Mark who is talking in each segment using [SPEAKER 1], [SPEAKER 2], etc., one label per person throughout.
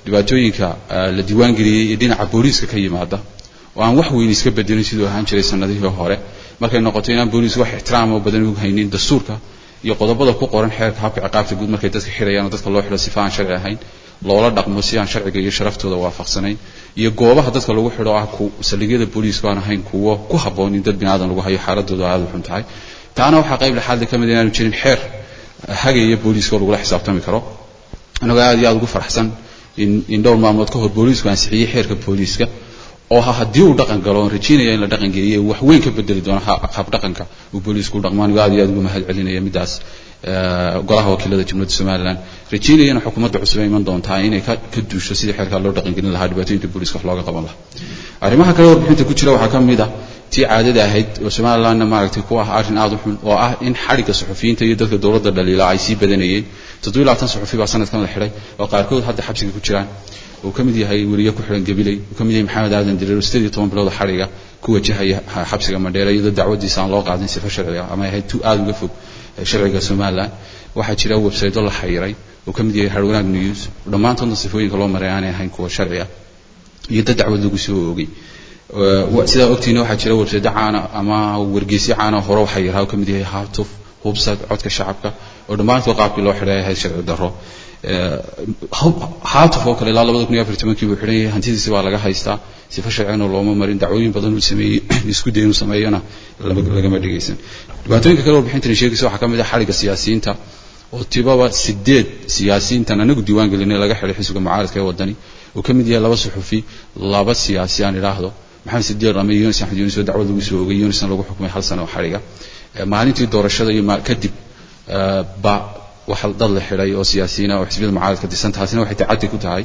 [SPEAKER 1] dhibaatooyinka la diiwaangeliyey iyo dhinaca booliiska ka yimaada oo aan wax weyn iska bedelin siduu ahaan jiray sanadihii hore markay noqoto inaan booliisku wax ixtiraam oo badan ugu haynin dastuurka iyo qodobada ku qoran xeerka habka ciqaabta guud markay dadka xirayaan oo dadka loo xidho sifa aan sharci ahayn loola dhaqmo si aan sharciga iyo sharaftooda waafaqsanayn iyo goobaha dadka lagu xidho ah saldhigyada booliisku aan ahayn kuwo ku habboon in dad binaadan lagu hayo xaaladooda aada u xun tahay taana waxaa qayb lexaadle ka mid inaanu jirin xeer hagaya booliiska oo lagula xisaabtami karo anagoo aad iyo aada ugu faraxsan in in dhowr maalmood ka hor booliisku ansixiyey xeerka booliiska oo ha haddii uu dhaqan galo oon rajaynaya in la dhaqan geliyo wax weyn ka bedeli doono hab dhaqanka uu booliisku u dhaqmo anigo aad iyo aad ugu mahad celinaya middaas golaha wakiilada jumhuuriyadda somaliland rajaynayana xukuumadda cusub ay iman doontaa inay ka ka duusho sidii xeerkaa loo dhaqan gelin lahaa dhibaatooyinka booliiska wax looga qaban lahaa arrimaha kale warbixinta ku jira waxaa ka mid ah tii caadada ahayd oo somalilandna maaragtay ku ah arrin aada u xun oo ah in xadhigga suxufiyiinta iyo dadka dowladda dhaliila ay sii badanayeen toddobiyo labaatan suxufi baa sanadkan la xidhay oo qaarkood hadda xabsiga ku jiraan uu ka mid yahay weriye ku xiran gabiley uu ka mid yahay maxamed aadan direer sideed iyo toban bilooda xadhiga ku wajahaya xabsiga mandheera iyadoo dacwadiisa aan loo qaadin sifo sharciga ama ahayd tu aada uga fog sharciga somaliland waxaa jira websaydo la xayiray uu ka mid yahay harwanaag news dhammaantoodna sifooyinka loo maray aanay ahayn kuwa sharci ah iyo dad dacwad lagu soo oogay sidaa ogtiina waxaa jira websaydo caana ama wargeysyo caana hore waxaa yaraa uu ka mid yahay haatuf hubsad codka shacabka oo dhammaantood qaabkii loo xidhay ahayd sharci darro haatuf oo kale ilaa labada kun iyo afar tobankii buu xidhan yahay hantidiisi baa laga haystaa sifa sharcina looma marin dacwooyin badan uu sameeyey isku day inuu sameeyona lagama dhegaysan dhibaatooyinka kale warbixintani sheegaysa waxaa ka mid ah xadhigga siyaasiyiinta oo tibaba sideed siyaasiyiintan anagu diiwaan gelinay laga xidhay xisbiga mucaaradka ee wadani uu ka mid yahay laba suxufi laba siyaasi aan idhaahdo maxamed sidiiq rame iyo yunis axmed yunis oo dacwad lagu soo ogay yunisna lagu xukumay hal sano oo xadhiga maalintii doorashada iyo kadib ba waxa dad la xidhay oo siyaasiyiina oo xisbiyada mucaaradka disan taasina waxay tacaddi ku tahay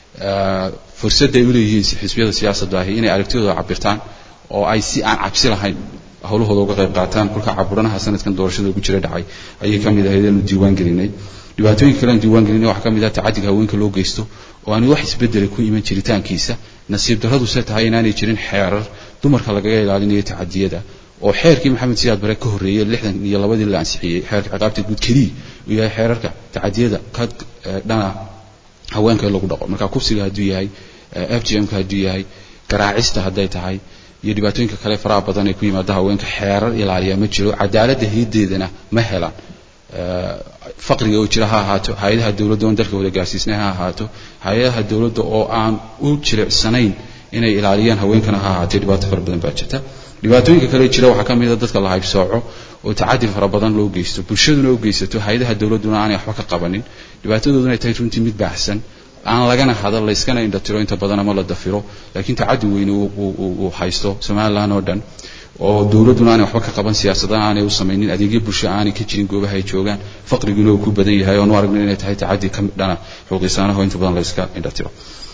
[SPEAKER 1] fursadday u leeyihiin xisbiyada siyaasadda ahi inay aragtidooda cabirtaan oo ay si aan cabsi lahayn howlahooda uga qayb qaataan kolka caburanaha sanadkan doorashada ugu jira dhacay ayay ka mid ahayd inuu diiwaan gelinay dhibaatooyinka kale aan diiwaan gelinay waxaa ka mid ah tacaddiga haweenka loo geysto oo aan wax isbedela ku iman jiritaankiisa nasiib darradu se tahay inaanay jirin xeerar dumarka lagaga ilaalinayo tacadiyada oo xeerkii maxamed siyaad bare ka horreeyey lixdan iyo labadii la ansixiyey xeerka ciqaabta guud keliya uu yahay xeerarka tacadiyada ka dhana haweenka in lagu dhaqo marka kufsiga hadduu yahay f g m-ka hadduu yahay garaacista hadday tahay iyo dhibaatooyinka kale faraha badan ee ku yimaada haweenka xeerar ilaaliya ma jiro cadaaladda hiideedana ma helaan faqriga oo jira ha ahaato hay-adaha dowladda oon dalka wada gaarsiisnay ha ahaato hay-adaha dowladda oo aan u jilicsanayn inay ilaaliyaan haweenkana ha ahaatee dhibaato fara badan baa jirta dhibaatooyinka kale jira waxaa ka mid a dadka la haybsooco oo tacadi fara badan loo geysto bulshaduna u geysato hay-adaha dowladduna aanay waxba ka qabanin dhibaatadooduna ay tahay runtii mid baahsan aan lagana hadal layskana indhatiro inta badan ama la dafiro laakiin tacadi weyne uu haysto somaliland oo dhan oo dowladduna aanay waxba ka qaban siyaasadaha aanay u samaynin adeegyo bulsho aanay ka jirin goobaha ay joogaan faqriguna uu ku badan yahay oonu aragna inay tahay tacadi ka dhana xuquuqisaanaho inta badan layska indhatiro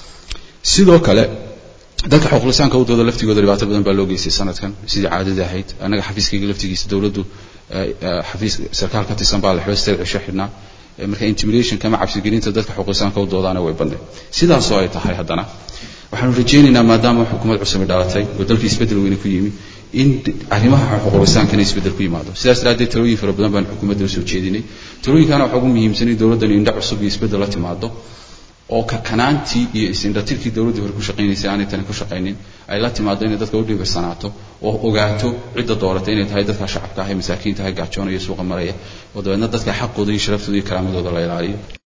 [SPEAKER 1] sidoo kale dadka xuquuqlisaanka u dooda laftigooda dhibaato badan baa loo geystay sanadkan sidii caadada ahayd annaga xafiiskayga laftigiisa dowladdu xafiis sarkaal ka tirsan baa la xidho sideed cisho xidhnaa marka intimidationka ama cabsigelinta dadka xuquuqisaanka u doodaana way bandhig sidaasoo ay tahay haddana waxaanu rajaynaynaa maadaama xukuumad cusubi dhalatay oo dalkii isbeddel weyne ku yimi in arrimaha xuquuqlisaankana isbeddel ku yimaado sidaas daraaddeed talooyin fara badan baan xukuumadda usoo jeedinay talooyinkaana waxaa ugu muhiimsan in dowladdani indho cusub iyo isbeddel la timaado oo kakanaantii iyo isindhatirkii dowladdii hore ku shaqaynaysay aanay tani ku shaqaynin ay la timaado inay dadka u dhiibirsanaato oo ogaato cidda dooratay inay tahay dadka shacabka ah ee masaakiinta ah gaajoonaya suuqa maraya oo dabeedna dadka xaqooda iyo sharaftooda iyo karaamadooda la ilaaliyo